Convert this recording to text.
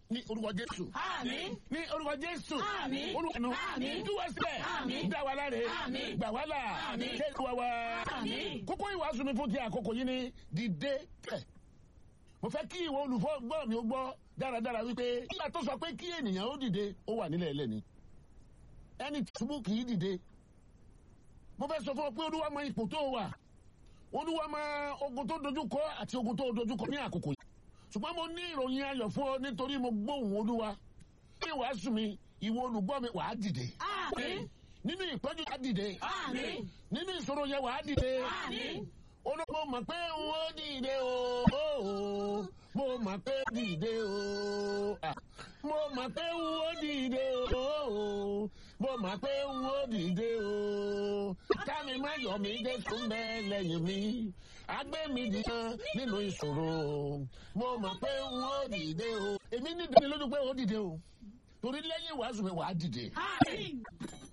ní orúkọ jésù Àmín. ní orúkọ jésù Àmín. orúkọ ẹnu Àmín. túwọ́ sílẹ̀ Àmín. dá wa láre Àmín. gbà wá là Àmín. ṣé ìwà wa Àmín. kókó ìwàásù mi fún ti àkókò yìí ni dìde tẹ̀ mo fẹ́ kí ìwọ olùfọ́ gbọ́ mi ó gbọ́ dáradára wípé nígbà tó sọ pé kí ènìyàn ó dìde ó wà nílẹ̀ ẹlẹ́ni ẹni tìṣubú kì í dìde mo fẹ́ sọ fún ọ pé olúwa mọ ipò tó wà olúwa mọ ogun tó dojú kọ àti ogun tó dojú kọ ní àkókò yìí ṣùgbọ́n mo ní ìròyìn ayọ̀ fún ọ nítorí mo gbóhùn olúwa ní ìwàásù mi ìwọ olùgbọ́ mi wàá dìde Àmín. nínú ìpọ́njú wàá dìde Àmín. nínú ìṣòro yẹn wàá dìde Àmín. olóko mọ̀ pé n ó dìde o mo mọ̀ pé dìde o Ah, mo mọ̀ pé n ó dìde o mo mọ̀ pé n ó dìde o kámi má yọ̀ mí jésù ń bẹ lẹ́yìn mi agbé mi dìkan nínú ìṣòro mo mọ̀ pé n ó dìde o èmi ní ìdánilójú pé ó dìde o torí lẹ́yìn ìwàásù mi wàá dìde Àmín.